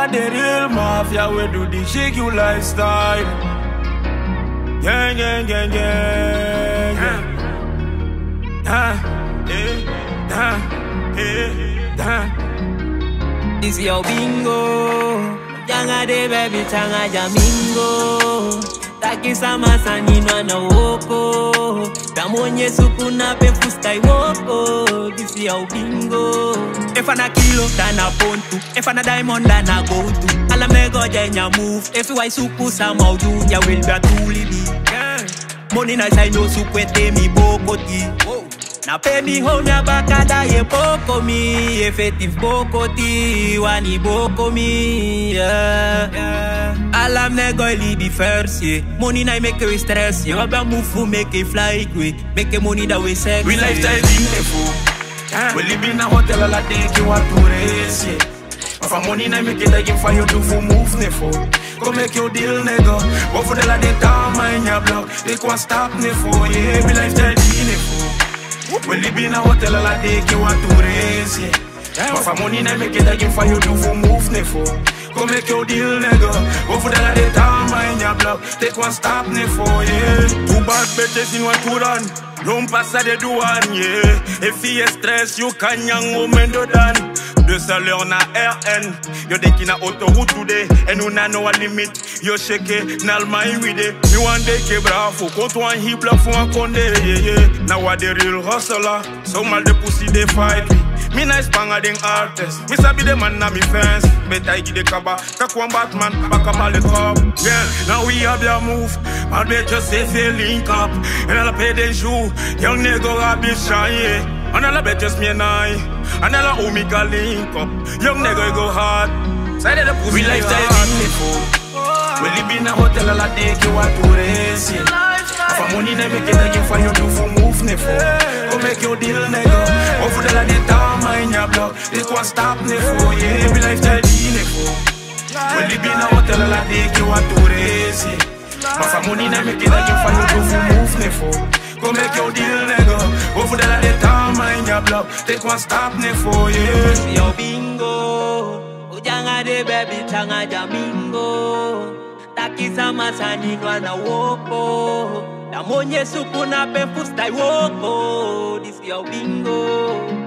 are the real mafia, we do the shake you lifestyle. Gang, gang, gang, gang, gang. Ah, eh, ah, eh, ah. This your bingo. Janga de baby changa jamingo. Takisa masani na woko. Damonye suku na pe fustai woko. This your bingo. If I na kilo, then I pontu. If I na diamond, then I go to. Ala me go jenya move. If you suku sama uju, ya will be a tuli bi. Money na say no sukwete mi bokoti. Na pe mi ho mia bakada ye boko mi Effective boko ti wani boko mi yeah, yeah. Alam ne go li be first yeah. Money na make we stress yeah. Waba move fu make it fly quick Make it money that we sex We lifestyle beautiful. We live in a hotel all day, you want to race, yeah. But for money, na make it again for you to for move, nefo. Go make your deal, nigga. Go for the la de time in your block. They can't stop, nefo. Yeah, we lifestyle nefo. We live in a hotel all day, you want to race, yeah. But for money, na make it again for you to for move, nefo. Go make your deal, nigga. Go for the la de time in your block. They can't stop, nefo. Yeah. Two bad bitches in one to run. Non passa de douane, yeah. Et fille stress, you can yang woman do dan. De salaire na RN. Yo de ki na autoroute today. And nous na no limit. Yo shake, nal my with it. Me one day ke bravo. Contre un hip block for un condé, yeah, yeah. Now what the real hustler. So mal de pussy they fight me. Me nice panga ding artist. Me sabi the man na me fans. Bet I give the kaba. Kakwan Batman. Back up all the cop. Yeah, now we have your move. Mal bet just say feel link up. And I'll pay the shoe. Young nigga I be shy. yeah. And I'll bet just me and I. And I'll owe me can link up. Young nigga go hard. Side of the pussy. We lifestyle beautiful. We live in a hotel all day. You want to race, yeah. For money, they make it again for you to for move, nefo. Go make your deal, nigga. Go for the la de time in your block. They can't stop, nefo. Yeah, we lifestyle nefo. We live in a hotel all day. You want to race, yeah. But for money, they make it again for you to for move, nefo. Go make your deal, nigga. Go for the la de time in your block. They can't stop, nefo. Yeah. Yo bingo Ujanga de baby changa jamingo Takisa masani na woko Damonye suku na pe fustai woko This yo bingo